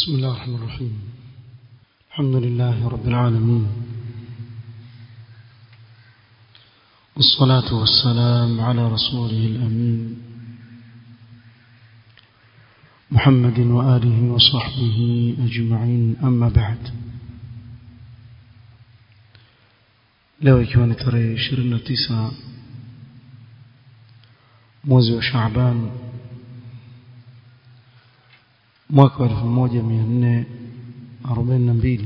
بسم الله الرحمن الرحيم الحمد لله رب العالمين والصلاة والسلام على رسوله الأمين محمد وآله وصحبه أجمعين أما بعد leo ikiwa ni tarehe 29 mwezi wa Shaaban mwaka wa 1442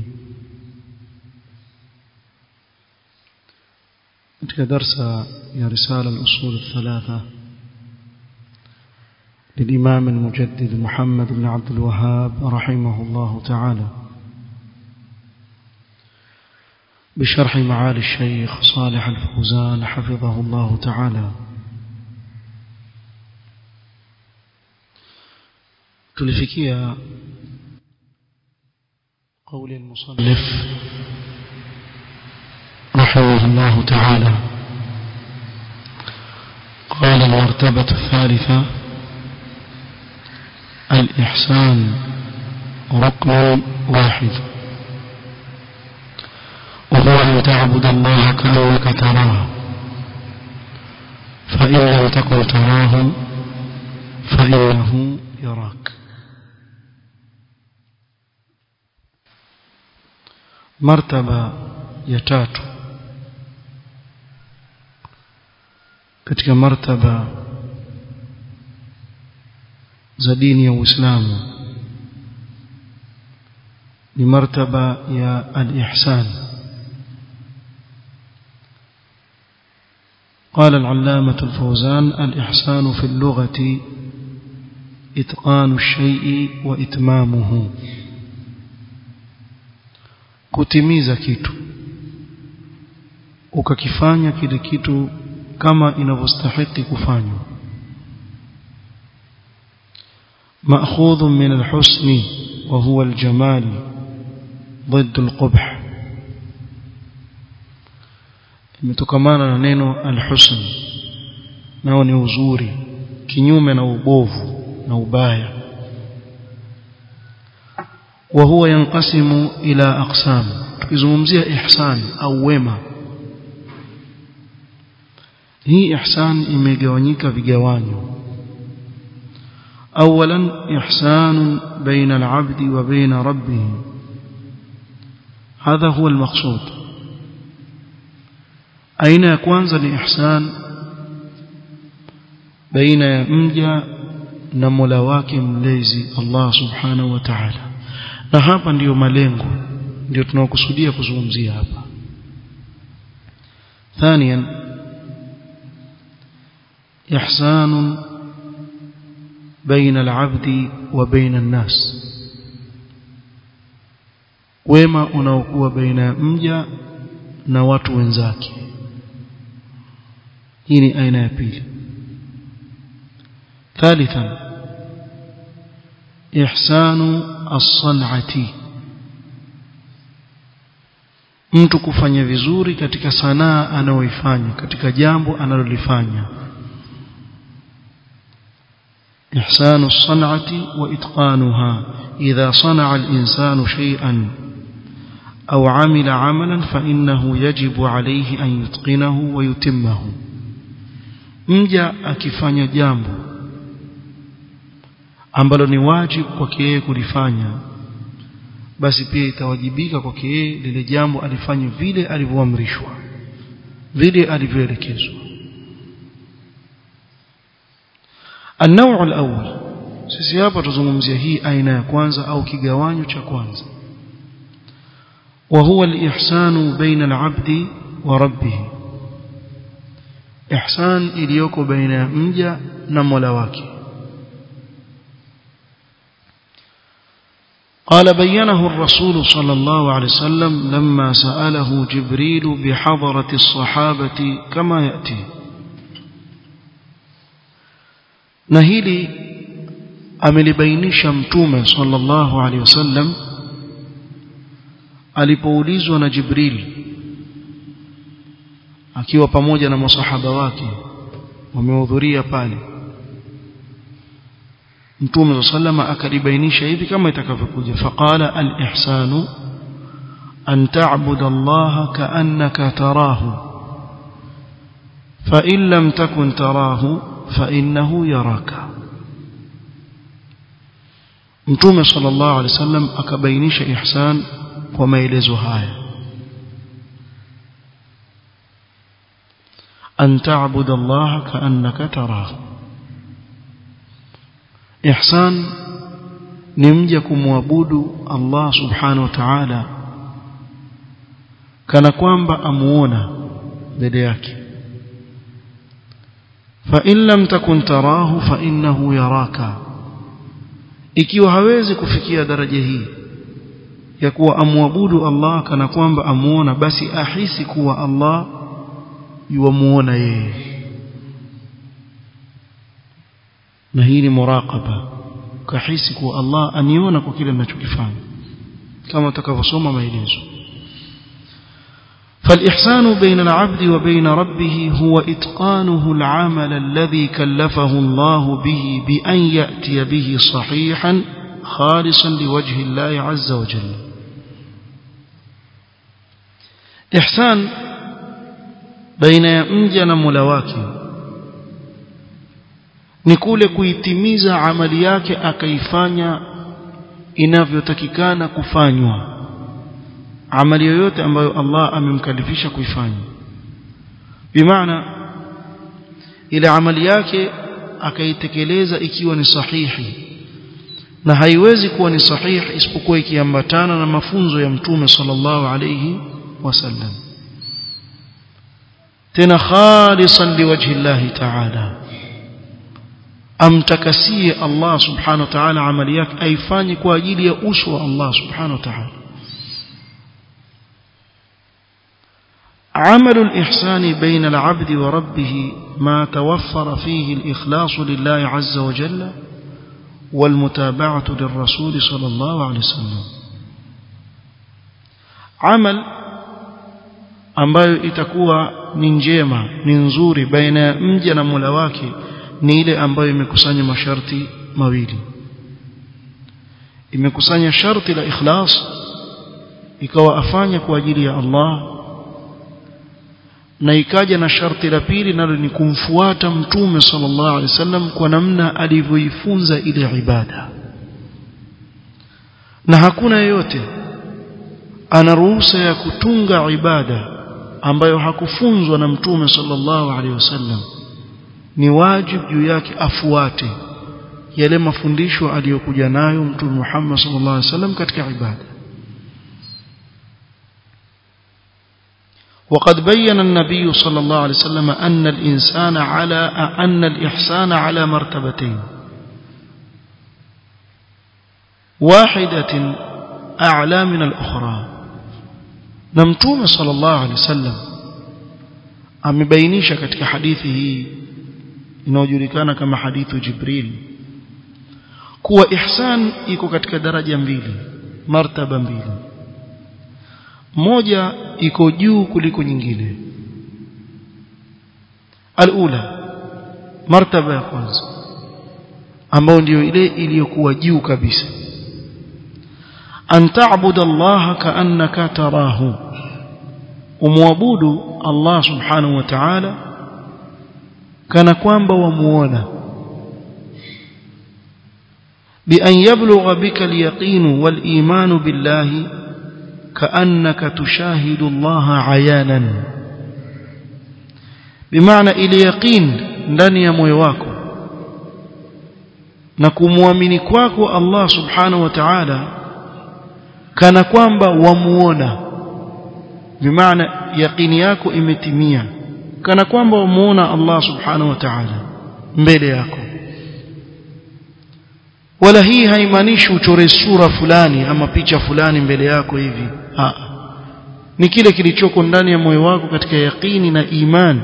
katika darsa ya risala al-usul الثلاثه للإمام المجدد محمد بن عبد الوهاب رحمه الله تعالى بشرح معالي الشيخ صالح الفوزان حفظه الله تعالى تلفكيا قول المصنف رحمه الله تعالى قال المرتبة الثالثة الإحسان ركن واحد وهو أن تعبد الله كأنك تراه فإن لم تكن تراه فإنه يراك مرتبة يتاتو katika martaba za dini ya Uislamu ni martaba ya al-ihsan قال العلامة الفوزان الإحسان في اللغة إتقان الشيء وإتمامه kutimiza kitu ukakifanya kile kitu kama inavyostahili kufanywa مأخوذ من الحسن وهو الجمال ضد القبح imetokana na neno alhusn nao ni uzuri kinyume na ubovu na ubaya wa huwa yanqasimu ila aqsam tukizungumzia ihsan au wema hii ihsan imegawanyika vigawanyo اولا احسان بين العبد وبين ربه هذا هو المقصود aina ya kwanza ni ihsan baina ya mja na Mola wake mlezi Allah subhanahu wa ta'ala na hapa ndiyo malengo ndio tunaokusudia kuzungumzia hapa ثانيا إحسان بين العبد وبين الناس wema unaokuwa baina ya mja na watu wenzake hii ni aina ya pili ثالثا ihsanu as-san'ati mtu kufanya vizuri katika sanaa anayoifanya katika jambo analolifanya إحسان الصنعة وإتقانها إذا صنع الإنسان شيئا أو عمل عملا فإنه يجب عليه أن يتقنه ويتمه mja akifanya jambo ambalo ni wajibu kwake yeye kulifanya basi pia itawajibika kwake yeye lile jambo alifanye vile alivyoamrishwa vile alivyoelekezwa النوع الأول sisi hapa tuzungumzia hii aina ya kwanza au kigawanyo cha kwanza وهو الإحسان بين العبد وربه إحسان iliyoko baina ya mja na Mola wake قال بينه الرسول صلى الله عليه وسلم لما سأله جبريل بحضرة الصحابة كما يأتي na hili amelibainisha mtume sallallahu alaihi wasallam alipoulizwa na Jibril akiwa pamoja na masahaba wake wamehudhuria pale mtume sallama akalibainisha hivi kama itakavyokuja faqala al-ihsanu an ta'budu Allah ka'annaka tarahu fa in lam takun tarahu fa innahu yaraka mtume sallallahu alaihi wasallam akabainisha ihsan kwa maelezo haya an ta'budu Allah ka'annaka tarahu ihsan ni mja kumwabudu Allah subhanahu wa ta'ala kana kwamba amuona mbele yake fa in lam takun tarahu fa innahu yaraka ikiwa hawezi kufikia daraja hii ya kuwa amwabudu Allah kana kwamba amuona basi ahisi kuwa Allah yuamuona yeye na hii ni muraqaba kahisi kuwa Allah aniona kwa kile ninachokifanya kama utakavyosoma maelezo فالإحسان بين العبد وبين ربه هو إتقانه العمل الذي كلفه الله به بأن يأتي به صحيحا خالصا لوجه الله عز وجل إحسان بين يمجن ملواكي ni kule kuitimiza amali yake akaifanya inavyotakikana kufanywa amali yoyote ambayo Allah amemkalifisha kuifanya bimaana ile amali yake akaitekeleza ikiwa ni sahihi na haiwezi kuwa ni sahihi isipokuwa ikiambatana na mafunzo ya mtume sallallahu alayhi wasallam tena khalisan liwajhi Allah ta'ala amtakasie Allah subhanahu wa ta'ala amali yake aifanye kwa ajili ya uso wa Allah subhanahu wa ta'ala عمل الإحسان بين العبد وربه ما توفر فيه الإخلاص لله عز وجل والمتابعة للرسول صلى الله عليه وسلم عمل ambayo itakuwa ni njema ni nzuri baina ya mja na Mola wake ni ile ambayo imekusanya masharti mawili imekusanya sharti la ikhlas ikawa afanya kwa ajili ya Allah na ikaja na sharti la pili nalo ni kumfuata mtume sallallahu alaihi wasallam kwa namna alivyoifunza ile ibada na hakuna yeyote ana ruhusa ya kutunga ibada ambayo hakufunzwa na mtume sallallahu alaihi wasallam ni wajibu juu yake afuate yale mafundisho aliyokuja nayo mtume Muhammad sallallahu alaihi wasallam katika ibada وقد بين النبي صلى الله عليه وسلم أن الإنسان على أن الإحسان على مرتبتين واحدة أعلى من الأخرى نمتوم صلى الله عليه وسلم amebainisha katika hadithi hii inayojulikana kama hadithu Jibril kuwa ihsan iko katika daraja mbili martaba mbili moja iko juu kuliko nyingine alula martaba ya kwanza ambayo ndiyo ile iliyokuwa juu kabisa an ta'budu Allah ka'annaka tarahu umwabudu Allah subhanahu wa ta'ala kana kwamba wamuona بأن يبلغ بك اليقين والإيمان بالله كأنك تشاهد الله عيانا بمعنى إلى يقين ndani ya moyo wako na kumwamini kwako Allah subhanahu wa ta'ala kana kwamba wamuona bimaana yaqini yako imetimia kana kwamba wamuona Allah subhanahu wa ta'ala mbele yako wala hii haimaanishi uchore sura fulani ama picha fulani mbele yako hivi ha. ni kile kilichoko ndani ya moyo wako katika yaqini na imani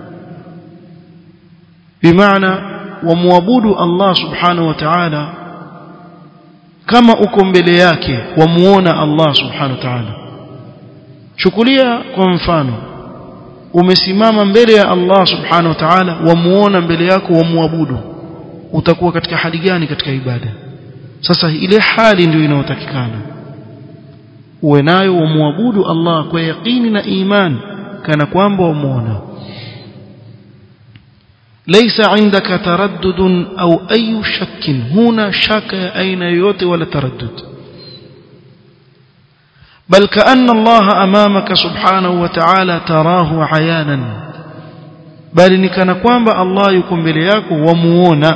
bimaana wamwabudu Allah subhanahu wa ta'ala kama uko mbele yake wamuona Allah subhanahu wa ta'ala chukulia kwa mfano umesimama mbele ya Allah subhanahu wa ta'ala wamuona mbele yako wamwabudu utakuwa katika hali gani katika ibada sasa ile hali ndio inayotakikana uwe nayo umwabudu Allah kwa yaqini na iman kana kwamba umuona ليس عندك تردد أو أي شك هنا شك أين يوت ولا تردد بل كأن الله أمامك سبحانه وتعالى تراه عيانا بل نكنا كوانبا الله يكون بلياك ومونا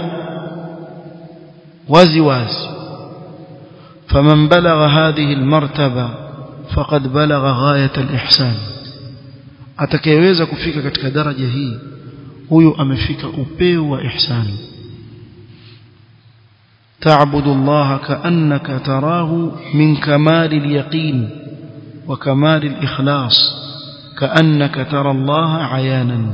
وازي وازي فمن بلغ هذه المرتبة فقد بلغ غاية الإحسان atakayeweza kufika katika daraja hii huyo amefika upeo wa ihsani تعبد الله كأنك تراه من كمال اليقين وكمال الإخلاص كأنك ترى الله عيانا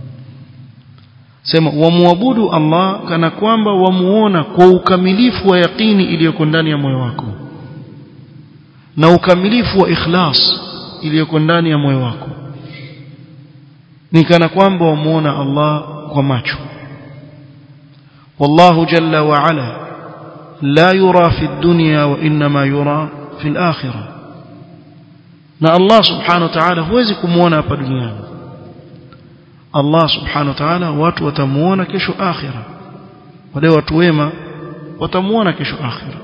sema wamwabudu Allah kana kwamba wamuona kwa ukamilifu wa yaqini iliyoko ndani ya moyo wako na ukamilifu wa ikhlas iliyoko ndani ya moyo wako ni kana kwamba wamuona Allah kwa macho wallahu jalla wa ala la yura fi dunya wa inma yura fi al-akhirah na Allah subhanahu wa ta'ala huwezi kumuona hapa duniani Allah subhanahu wa ta'ala watu watamuona kesho akhira wale watu wema watamuona kesho akhira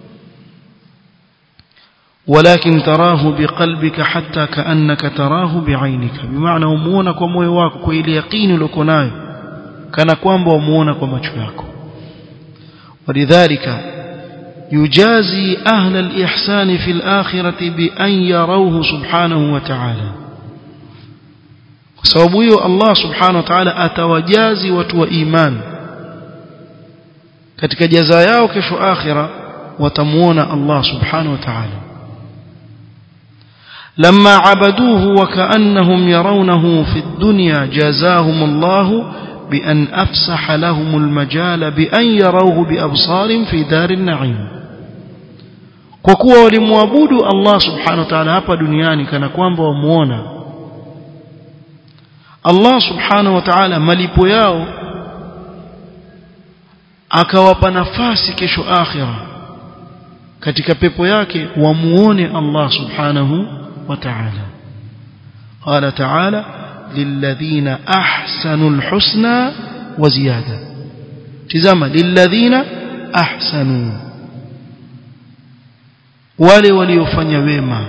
ولكن تراه بقلبك حتى كأنك تراه بعينك بمعنى umuona kwa moyo wako kwa ile yaqini uliyo nayo kana kwamba umuona kwa macho yako ولذلك يجازي أهل الإحسان في الآخرة بأن يروه سبحانه وتعالى sababu hiyo Allah subhanahu wa ta'ala atawajazi watu wa iman katika jaza yao kesho akhira watamuona Allah subhanahu wa ta'ala لما عبدوه وكأنهم يرونه في الدنيا جازاهم الله بأن أفسح لهم المجال بأن يروه بأبصار في دار النعيم وكوا ولمعبود الله سبحانه وتعالى hapa duniani kana kwamba wamuona Allah subhanahu wa ta'ala malipo yao akawapa nafasi kesho akhira katika pepo yake wamuone Allah subhanahu wa ta'ala قال تعالى للذين أحسنوا الحسنى وزيادة تزام للذين أحسنوا wale waliofanya wema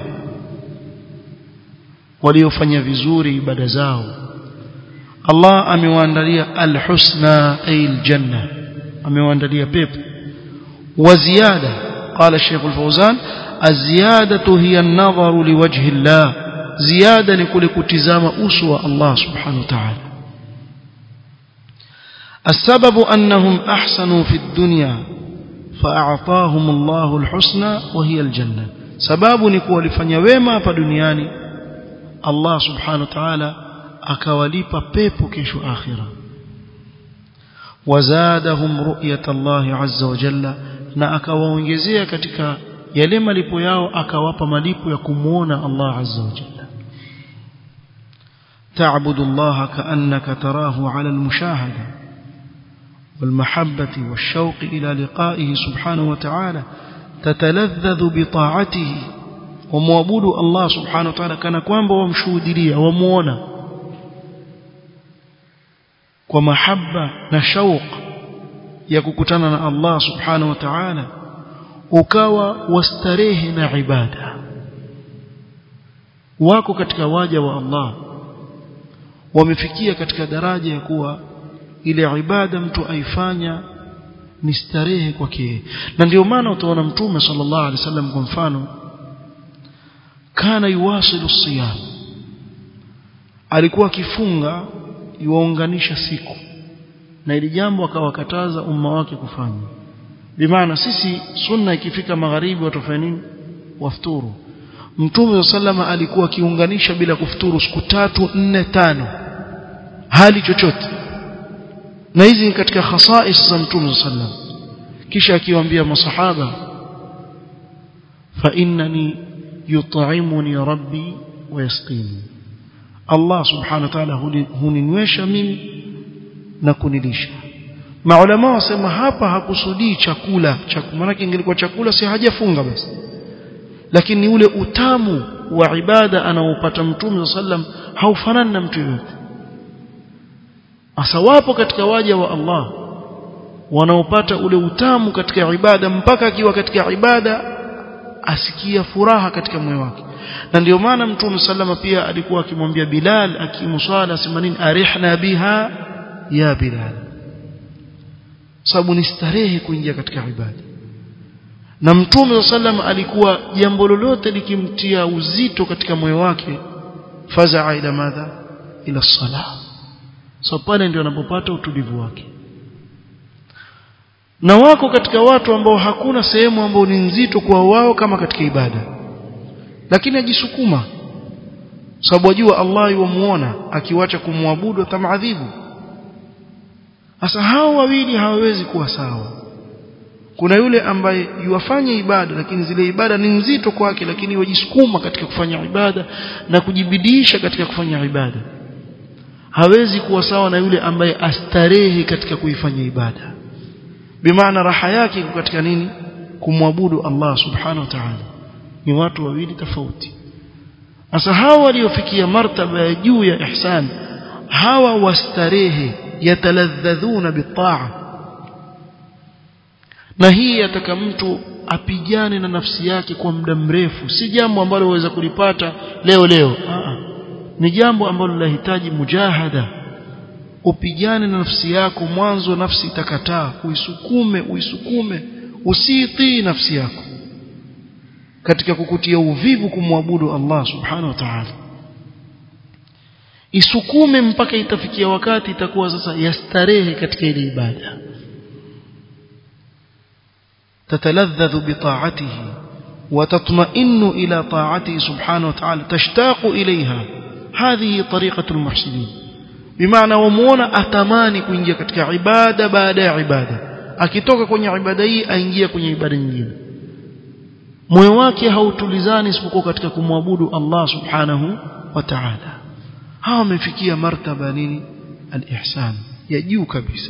waliofanya vizuri ibada zao Allah amewaandalia alhusna ay aljanna amewaandalia pepo wa ziyada qala Sheikh Al-Fawzan az-ziyadatu hiya an-nadharu liwajhi Allah ziyada ni kule kutizama uso wa Allah subhanahu wa ta'ala السبب أنهم أحسنوا في الدنيا فأعطاهم الله الحسنى وهي الجنة سبب نكون لفنيا وما فدنياني الله سبحانه وتعالى akawalipa pepo kesho akhira wazadahum ru'yat Allah azza wa jalla na akawaongezea katika yale malipo yao akawapa malipo ya kumuona Allah azza wa jalla تعبد الله كأنك تراه على المشاهدة والمحبة والشوق إلى لقائه سبحانه وتعالى تتلذذ بطاعته ومعبود الله سبحانه وتعالى كان كوانبا ومشهودليا ومونا kwa mahaba na shauq ya kukutana na Allah subhanahu wa ta'ala ukawa wastarehe na ibada wako katika waja wa Allah wamefikia katika daraja ya kuwa ile ibada mtu aifanya ni starehe kwake na ndio maana utaona mtume sallallahu alaihi wasallam kwa mfano kana yuwasilu siyam alikuwa akifunga iwaunganisha siku na ili jambo akawakataza umma wake kufanya bimaana sisi sunna ikifika magharibi watafanya nini wafuturu mtume sallama alikuwa akiunganisha bila kufuturu siku tatu nne tano hali chochote na hizi ni katika khasais za mtume sallam kisha akiwaambia masahaba fa innani yut'imuni rabbi wa yasqini Allah subhanahu wa ta'ala huninywesha mimi na kunilisha maulama wasema hapa hakusudii chakula chakula maana ingelikuwa chakula si hajafunga basi lakini ni ule utamu wa ibada anaopata mtume sallam haufanani na mtu yote asa wapo katika waja wa Allah wanaopata ule utamu katika ibada mpaka akiwa katika ibada asikia furaha katika moyo wake na ndio maana mtume sallama pia alikuwa akimwambia Bilal akimuswala sema nini arihna biha ya Bilal sababu ni starehe kuingia katika ibada na mtume sallam alikuwa jambo lolote likimtia uzito katika moyo wake fazaa ila madha ila sala so pale ndio anapopata utulivu wake na wako katika watu ambao hakuna sehemu ambao ni nzito kwa wao kama katika ibada lakini ajisukuma sababu wajua Allah yuamuona akiwacha kumwabudu atamadhibu sasa hao wawili hawawezi kuwa sawa kuna yule ambaye yuwafanya ibada lakini zile ibada ni nzito kwake lakini wajisukuma katika kufanya ibada na kujibidiisha katika kufanya ibada hawezi kuwa sawa na yule ambaye astarehe katika kuifanya ibada bimaana raha yake iko katika nini kumwabudu Allah subhanahu wa ta'ala ni watu wawili tofauti sasa hawa waliofikia martaba ya juu ya ihsan hawa wastarehe yataladhadhuna bitaa na hii yataka mtu apigane na nafsi yake kwa muda mrefu si jambo ambalo waweza kulipata leo leo Aa, ni jambo ambalo linahitaji mujahada upigane na nafsi yako mwanzo nafsi itakataa uisukume uisukume usitii nafsi yako katika kukutia uvivu kumwabudu Allah subhanahu wa ta'ala isukume mpaka itafikia wakati itakuwa sasa yastarehe katika ile ibada تتلذذ بطاعته وتطمئن إلى طاعته سبحانه وتعالى تشتاق إليها هذه طريقة المحسنين بمعنى ومونا أتماني كوينجيا katika ibada baada ya ibada akitoka kwenye ibada hii aingia kwenye ibada nyingine moyo wake hautulizani isipokuwa katika kumwabudu Allah subhanahu wa ta'ala hawa wamefikia martaba nini al-ihsan ya juu kabisa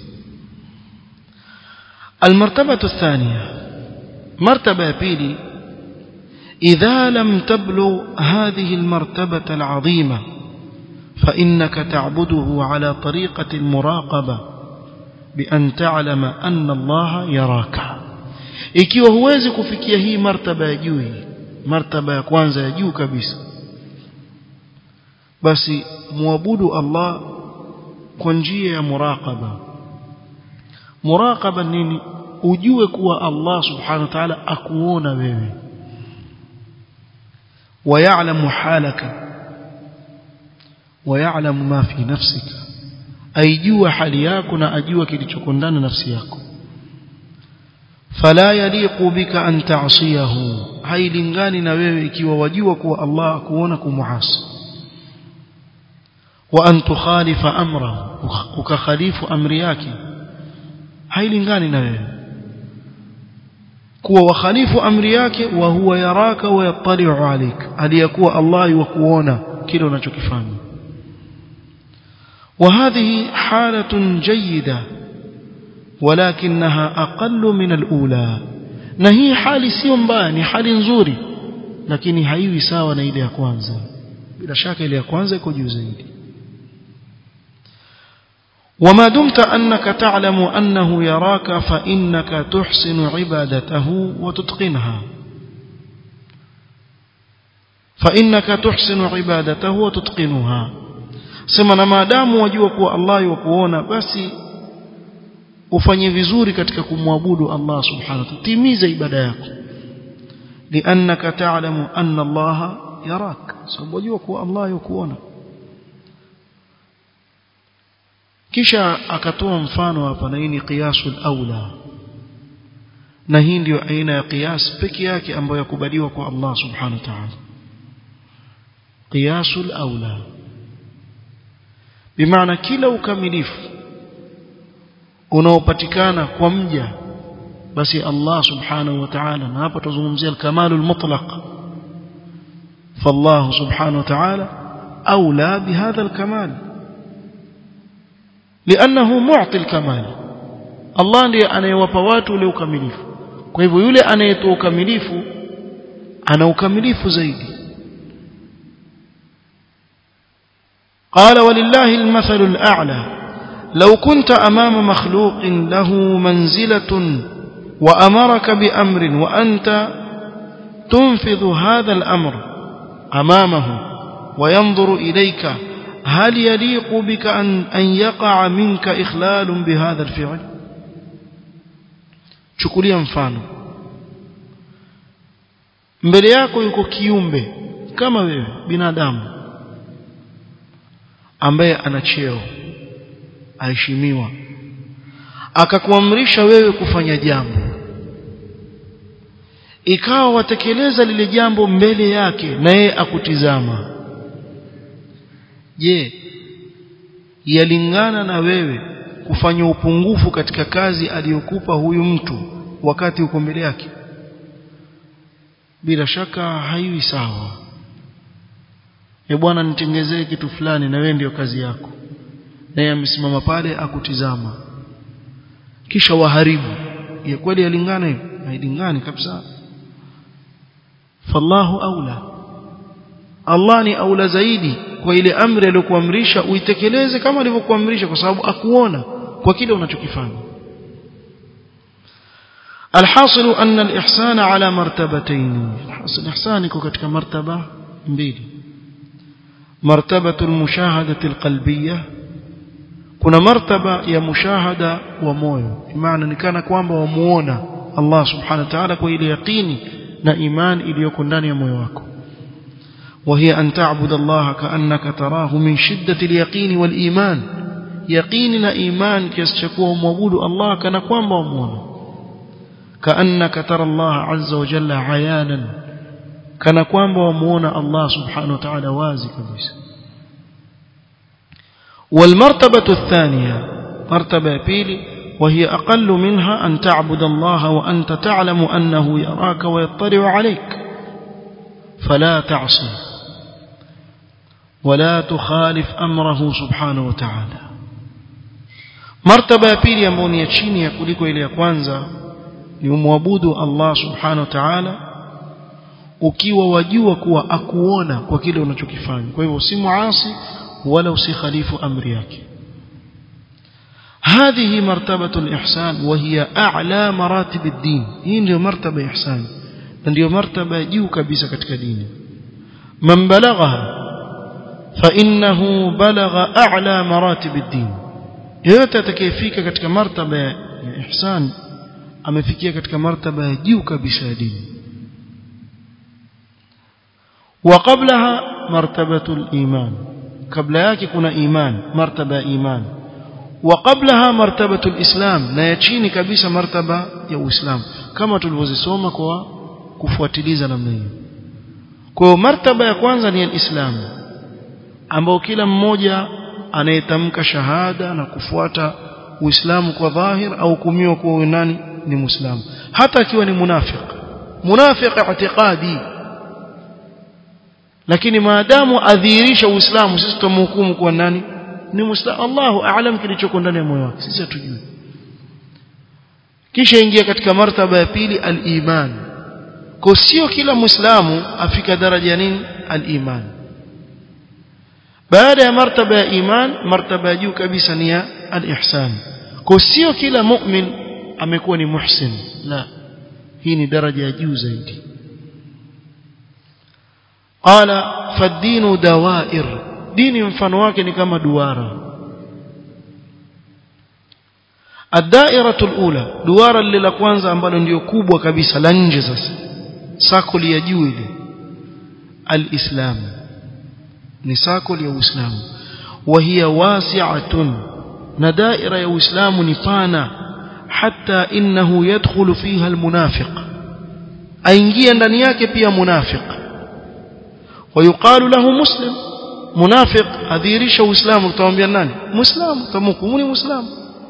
المرتبة الثانية مرتبة بيلي إذا لم تبلغ هذه المرتبة العظيمة فإنك تعبده على طريقة المراقبة بأن تعلم أن الله يراك ikiwa huwezi kufikia hii martaba ya juu hii martaba ya kwanza ya juu kabisa basi muabudu Allah kwa njia ya muraqaba muraqaba nini ujue kuwa Allah subhanahu wa ta'ala akuona wewe ويعلم حالك ويعلم ما في نفسك aijua hali yako na ajua kilichoko ndani nafsi yako fala yaliqu bika an ta'siyahu hailingani na wewe ikiwa wajua kuwa Allah akuona kumuasi wa an tukhalifa amrahu ukakhalifu amri yake hailingani na wewe kuwa wakhalifu amri yake wa huwa yaraka wa yattali'u alik aliyakuwa Allah yukuona kile unachokifanya وهذه حالة جيدة ولكنها أقل من الأولى نهي حالي sio mbaya ni hali nzuri lakini haiwi sawa na ile ya kwanza bila shaka ile ya kwanza iko juu zaidi وما دمت أنك تعلم أنه يراك فإنك تحسن عبادته وتتقنها فإنك تحسن عبادته وتتقنها sema ما دام wajua kuwa Allah yukuona basi ufanye vizuri katika kumwabudu Allah subhanahu wa ta'ala timiza ibada yako liannaka ta'lamu anna Allah yarak sababu wajua kuwa Allah yukuona kisha akatoa mfano hapa na hii ni qiyasul aula na hii ndio aina ya qiyas peke yake ambayo yakubaliwa kwa Allah subhanahu wa ta'ala qiyasul aula bimaana kila ukamilifu unaopatikana kwa mja basi Allah subhanahu wa ta'ala na hapa tuzungumzia al-kamalul mutlaq فالله سبحانه وتعالى أولى بهذا الكمال لأنه معطي الكمال Allah ndiye anayewapa watu ule ukamilifu kwa hivyo yule anayetoa ukamilifu ana ukamilifu zaidi قال ولله المثل الأعلى لو كنت أمام مخلوق له منزلة وأمرك بأمر وأنت تنفذ هذا الأمر أمامه وينظر إليك هل يليق بك أن, أن يقع منك إخلال بهذا الفعل chukulia mfano mbele yako yuko kiumbe kama wewe binadamu ambaye ana cheo aheshimiwa akakuamrisha wewe kufanya jambo ikawa watekeleza lile jambo mbele yake na yeye akutizama je yalingana na wewe kufanya upungufu katika kazi aliyokupa huyu mtu wakati uko mbele yake bila shaka haiwi sawa e bwana nitengezee kitu fulani na wewe ndio kazi yako naye amesimama pale akutizama kisha waharibu ya kweli yalingana hiyo hailingani kabisa fallahu aula Allah ni aula zaidi kwa ile amri aliyokuamrisha uitekeleze kama alivyokuamrisha kwa sababu akuona kwa kile unachokifanya الحاصل أن الإحسان على مرتبتين الحاصل الإحسان يكون katika مرتبة mbili مرتبة المشاهدة القلبية kuna martaba ya mushahada wa moyo maana ni kana kwamba wamuona Allah subhanahu wa ta'ala kwa ile yaqini na iman iliyoko ndani ya moyo wako وهي أن تعبد الله كأنك تراه من شدة اليقين والإيمان يقين إيمان كيستشكوه موجود الله كان قوام ومونا كأنك ترى الله عز وجل عيانا كان قوام ومونا الله سبحانه وتعالى وازي كبيس والمرتبة الثانية مرتبة بيلي وهي أقل منها أن تعبد الله وأنت تعلم أنه يراك ويطلع عليك فلا تعصي ولا تخالف أمره سبحانه وتعالى مرتبة pili ambayo ni ya chini ya kuliko ile ya kwanza ni umwabudu Allah subhanahu wa ta'ala ukiwa wajua kuwa akuona kwa kile unachokifanya kwa hivyo si muasi wala usikhalifu amri yake هذه مرتبة الإحسان وهي أعلى مراتب الدين هي ndio مرتبة إحسان ndio مرتبة juu kabisa katika dini من بلغها فإنه بلغ أعلى مراتب الدين yote atakayefika katika martaba ya ihsan amefikia katika martaba ya juu kabisa ya dini وقبلها مرتبة الإيمان قبل yake kuna iman martaba ya iman وقبلها مرتبة الإسلام na ya chini kabisa martaba ya Uislamu kama tulivyozisoma kwa kufuatiliza namna hiyo kwa hiyo martaba ya kwanza ni al-Islam ambao kila mmoja anayetamka shahada na kufuata Uislamu kwa dhahir au kumiwa kuwa nani ni Muislamu hata akiwa ni munafiq munafiq i'tiqadi lakini maadamu adhihirisha Uislamu sisi tumhukumu kuwa nani ni Muislamu Allahu aalam kilichoko ndani ya moyo wake sisi hatujui kisha ingia katika martaba ya pili al-iman kwa sio kila muislamu afika daraja ya nini al-iman baada ya martaba ya iman martaba ya juu kabisa ni ya al-ihsan kwa sio kila mu'min amekuwa ni muhsin la hii ni daraja ya juu zaidi qala fad-dinu dawair dini mfano wake ni kama duara الدائرة الأولى دوارا للا kwanza ambalo ndio kubwa kabisa la nje sasa sakoli ya juu ile alislam ni sakoli ya uislamu وهي واسعة na daira ya uislamu ni pana hatta innahu yadkhulu fiha almunafiq aingia ndani yake pia munafiq ويقال له مسلم منافق adhirisha uislamu tutamwambia nani muislamu tamhukumu muislamu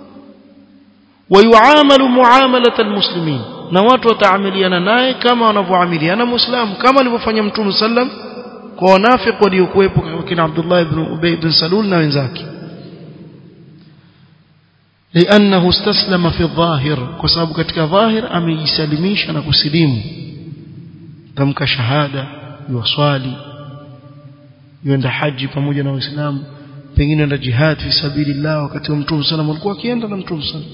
ويعامل معاملة المسلمين na watu wataamiliana naye kama wanavyoamiliana muislamu kama alivyofanya mtume sallam kwa wanafiki waliokuwepo kina Abdullah ibn Ubay ibn Salul na wenzake لأنه استسلم في الظاهر كسبب katika dhahir amejisalimisha na kusilimu tamka shahada yuwaswali yuenda haji pamoja na waislamu pengine enda jihad fi sabilillah wakati wa mtume sallam alikuwa akienda na mtume sallam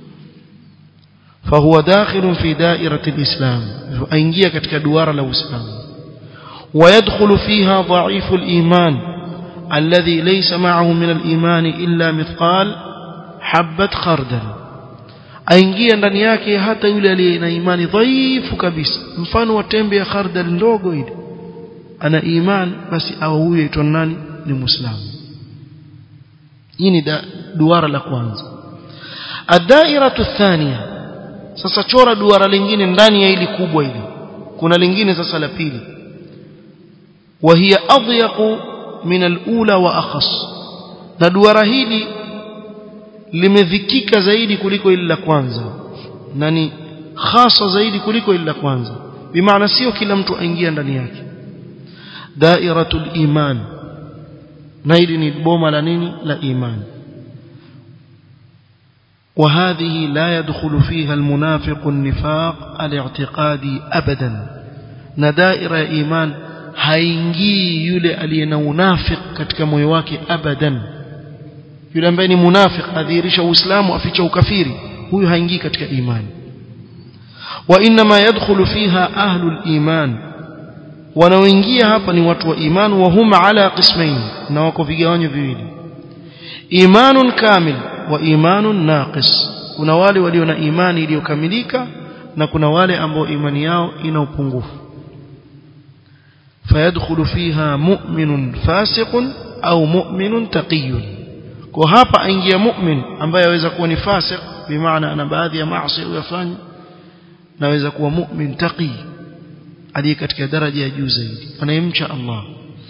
فهو داخل في دائرة الإسلام فأنجي katika duara la Uislamu ويدخل فيها ضعيف الإيمان الذي ليس معه من الإيمان إلا مثقال حبة خردل aingia ndani yake hata yule aliye na imani dhaifu kabisa mfano wa tembe ya khardal ndogo ile ana iman basi au huyo aitwa nani ni muislamu hii ni duara la kwanza ad-da'iratu thaniya sasa chora duara lingine ndani ya ili kubwa hili kuna lingine sasa la pili wa hiya adyaqu min al-ula wa akhas na duara hili limedhikika zaidi kuliko ile la kwanza na ni hasa zaidi kuliko ile la kwanza bimaana sio kila mtu aingia ndani yake dairatul iman na hili ni boma la nini la imani وهذه لا يدخل فيها المنافق النفاق الاعتقادي ابدا ندائر ايمان haingii yule aliye na unafiq katika moyo wake abadan yule ambaye ni munafiq adhihirisha uislamu aficha ukafiri huyu haingii katika imani wa inma yadkhulu fiha ahlul iman wanaoingia hapa ni watu wa iman wa hum ala qismain na wako vigawanyo viwili imanun kamil wa imanun naqis kuna wale walio na imani iliyokamilika na kuna wale ambao imani yao ina upungufu fayadkhulu fiha mu'minun fasiqun au mu'minun taqiyun kwa hapa aingia mu'min ambaye aweza kuwa ni fasiq bimaana ana baadhi ya maasi uyafanya naweza kuwa mu'min taqi aliye katika daraja ya juu zaidi anayemcha Allah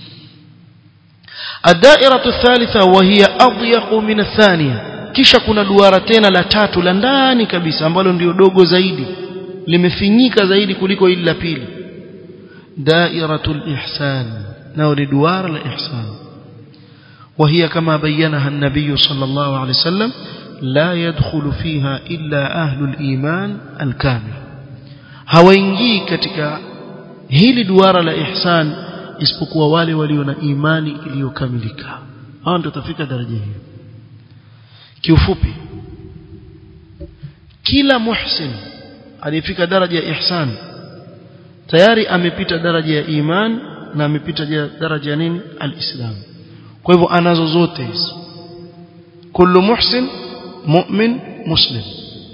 الدائرة الثالثة وهي أضيق من الثانية kisha kuna duara tena la tatu la ndani kabisa ambalo ndio dogo zaidi limefinyika zaidi kuliko ile la pili dairatul ihsan nao ni duara la ihsan وهي كما بينها النبي صلى الله عليه وسلم لا يدخل فيها إلا أهل الإيمان الكامل hawaingii katika hili duara la ihsan isipokuwa wale walio na imani iliyokamilika hao ndio tafika daraja hiyo kiufupi kila muhsin aliyefika daraja ya ihsan tayari amepita daraja ya iman na amepita daraja ya nini alislam kwa hivyo anazo zote hizo kullu muhsin mu'min muslim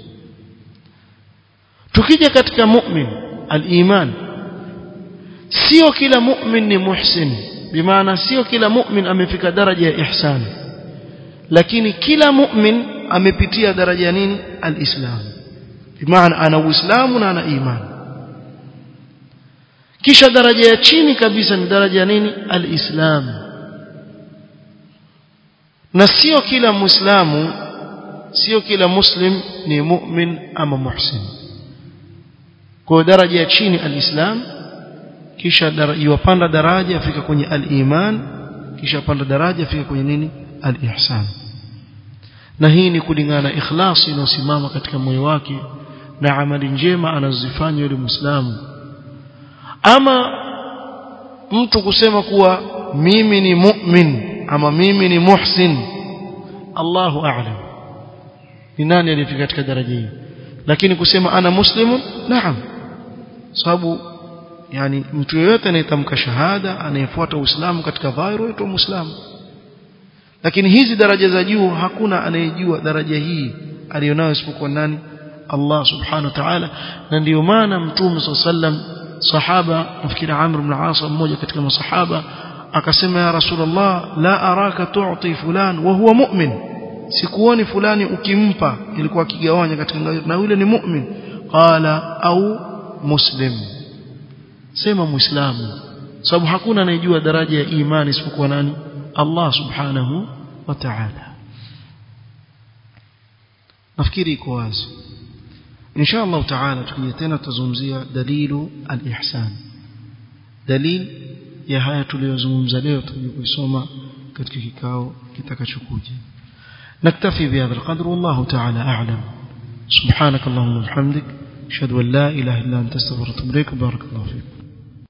tukija katika mu'min al-iman sio kila mu'min ni muhsin bimaana sio kila mu'min amefika daraja ya ihsan lakini kila mu'min amepitia daraja nini al-islam bimaana ana uislamu na ana iman kisha daraja ya chini kabisa ni daraja ya nini al-islam na sio kila muislamu sio kila muslim ni mu'min ama muhsin kwa daraja ya chini al-islam kisha yuwapanda daraja afika kwenye al-iman kisha panda daraja afika kwenye nini al-ihsan na hii ni kulingana na ikhlasi inayosimama katika moyo wake na amali njema anazozifanya yule muislamu ama mtu kusema kuwa mimi ni mu'min ama mimi ni muhsin Allahu a'lam ni nani aliyefika katika daraja hii lakini kusema ana muslimun naam sababu yani mtu yeyote anayetamka shahada anayefuata uislamu katika dhahiri huitwa muislamu lakini hizi daraja za juu hakuna anayejua daraja hii alionayo isipokuwa nani Allah subhanahu wa ta'ala na ndiyo maana mtume sallam sahaba nafikiri Amr ibn As mmoja katika masahaba akasema ya Rasulullah la araka tu'ti fulan wa huwa mu'min sikuoni fulani ukimpa ilikuwa akigawanya katika na yule ni mu'min qala au muslim sema muislamu sababu hakuna anayejua daraja ya imani isipokuwa nani Allah subhanahu wa ta'ala nafikiri iko wazi insha Allah ta'ala tukija tena tutazungumzia dalilu al-ihsan dalil ya haya tuliyozungumza leo tutakuja kusoma katika kikao kitakachokuja نكتفي بهذا القدر والله تعالى أعلم سبحانك اللهم وبحمدك أشهد أن لا إله إلا أنت استغفرك وأتوب إليك بارك الله فيك